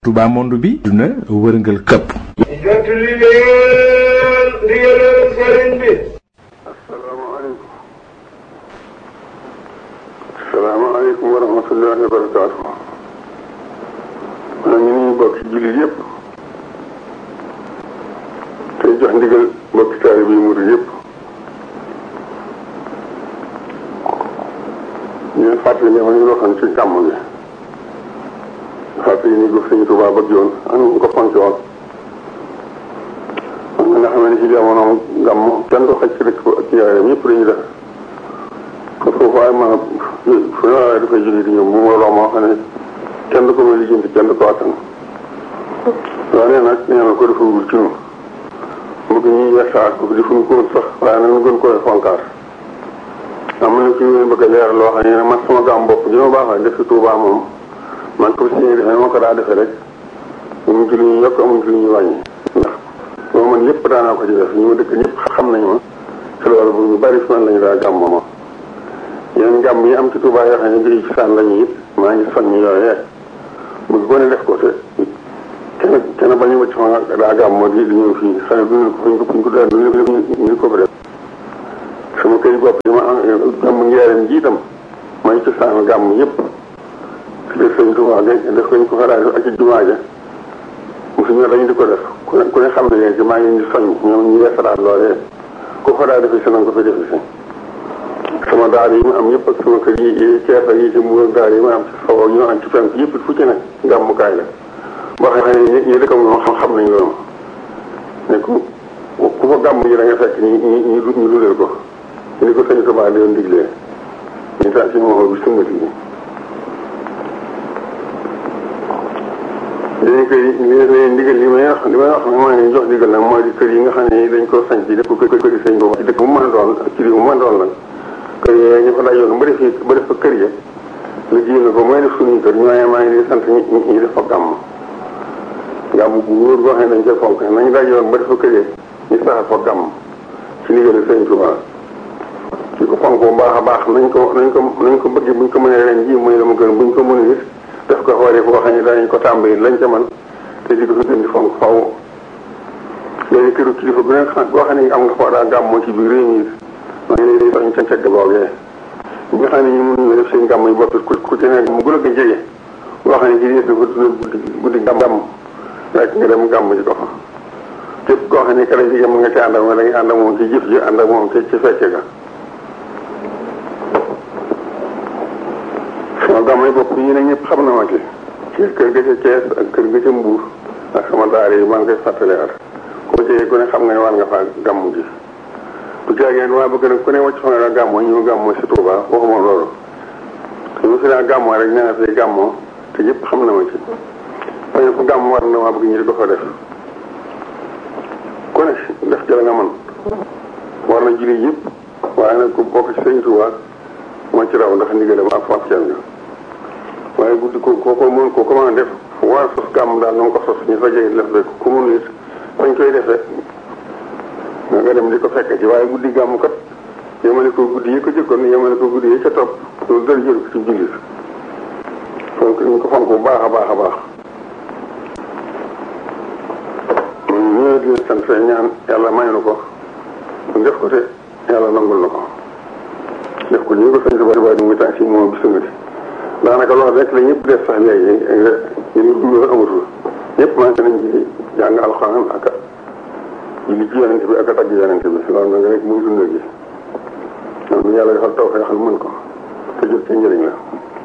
Touba monde bi duna wërngal këpp jot li leen ndigalal sëriñ bi asalaamaaleykum asalaamaaleykum wa rahmatullahi wa barakaatu maa ngi nuyu bokk ci jullit yëpp tey jox ndigal bokki taalibe yi murid yëpp ñu leen fàttali ne ma ñu waxoon ci gàmm bi fàttali ni ko sëñ Tuubaa bëgg yoon am ñu ko fonk woon man nga xam ne ci jamono gàmm kenn du xaj ci dëkk ak yaayam ñëpp dañuy def ko foofu ay ma fu ne waaye dafay jóge di ñëw mu mbooloo moo xam ne kenn du ko may lijjanti kenn du ko attan waaye nag nee na ko defagul ci ñun bëgg ñuy yeesaat ko defuñu ko woon sax waaye nag ñu gën koy fonkaar am na ci ñu bëgg a leer loo xam ne man sama gàmm bopp gi ma baaxee def ci Tuubaa moom man ko si defee moo ko daa defee rek amuñ ci lu ñuy yokk amuñ ci lu ñuy wàññi ndax boo man yëpp daanaa ko ci def ñu ma dëkk ñëpp xam nañ ma te loolu bu ñu bari fi man lañu daa gàmm ma yeneen gàmm yi am ci Tuubaa yoo xam ne bii ci saan lañu it maa ngi soññ yooyee bëgg ko ne def ko te kenn kenn bañu wacc ma daa gàmm di di ñëw fii xëy na duñu ko fuñ ko fuñ ko daan duñu ñu ko fa def sama kër bopp yi ma am gàmm ngeeram ji itam may ci saan gàmm yëpp ci def sëñ Tuubaa def ko ñu ko fa daa def ak ci jumaa ja mosuñu dañu di ko def ku ne ku ne xam ne léegi maa ngi leen di soññ ñoom ñu yeesalaat loolee ku ko daa defee si na nga ko fi defee si sama daara yi ma am yëpp ak sama kër yi yi Cees ak yi ci Mbuur daara yi ma am ci sow ak ñu am ci fenk yëpp fu ci ne gàmmukaay la boo xam ne ñi ñi dëkk moom xam xam nañ loolu ne ku ku fa gàmm yi da nga fekk ñi ñi ñu ñu dundal ko ni ko sëñ Tuubaa di doon diglee ñu tax si moo bi sumbati bi léegi kër yi léegi ndigal li may wax li may wax nag maa ngi jox ndigal nag mooy di kër yi nga xam ne dañ ko sañ ci def ko kër kër yi sëñ boobu ci dëkk bu mën a doon ak ci réew bu mën a doon nag kër yi ñu fa dajoon ba def ba def fa kër ya liggéey na ko mooy def suñuy kër ñooñee maa ngi di sant ñi ñi def fa gàmm gàmm bu wóor boo xam ne dañ koy fonk nañu dajoon ba def fa kër ya ñu saxal fa gàmm ci ndigal sëñ Tuubaa ci ko fonk bu baax a baax nañ ko nañ ko nañ ko bëgg buñ ko mënee ren ji mooy la mu gën buñ ko mënee it def ko xoolee boo xam ne danañ ko tàmbali lañ ca man te di ko fi gën di fonk faw léegi këru kilifa bu nekk boo xam ne am nga foo daa gàmmoo ci biir réew mi maa ngi lay soñ ca cegg boogee ñi nga xam ne ñu mënuñu def seen gàmm yi bopp ku ku ci nekk mu gën a ko jege boo xam ne ci des dafa dundal guddi guddi gàmm rek nga dem gàmm ji ko fa képp koo xam ne kala jigéen mu nga ci ànd ak moom da ngay ànd ak moom ci jëf ji ànd ak moom ci ci fecce ga sama gàmm yi bopp yi ne ñëpp xam na ma ci ci kër ga ca Thiès ak kër ga ca Mbuur ak sama daara yi maa ngi koy fàttaliwaat koo ci ku ne xam nga ne war nga faa gàmm ji bu jaageen waa bëgg nag ku ne wàcc fa nga daa gàmmoo ñu gàmmoo si Touba waxuma loolu te mu fi daa gàmmoo rek nee na fi gàmmoo te ñëpp xam na ma ci bañ fa gàmm war na maa bëgg ñu di ko fa def ku ne def ci la nga man war na julli yëpp waaye nag ku bokk ci sëñ Touba moo ci raw ndax ndigalam ak fàcceel nga waaye guddi ko ko ko mën ko comment def war sos gàmm daal na nga ko sos ñu fajee def rek ku mun it fañ koy defee nga dem di ko fekk ci waaye guddi gàmm kat yemale ko guddi yi ko jëkkoon yemale ko guddi yi ca topp loolu dara jël ko ci jullit fonk ñu ko fonk bu baax a baax a baax ñëwee di sant fee ñaan yàlla may na ko def ko te yàlla nangul na ko def ko ñu ko sañ bari bari mu ngi tànk si moom bi sungati daanaka loolu rek la ñëpp def sax léegi ñu dund amatul ñëpp manqué nañ ci jàng alxuraan ak julli ci yonente bi ak a tagg yonente bi loolu nag rek muy dund gi am yàlla defal taw xeexal mën ko te jot ci njëriñ la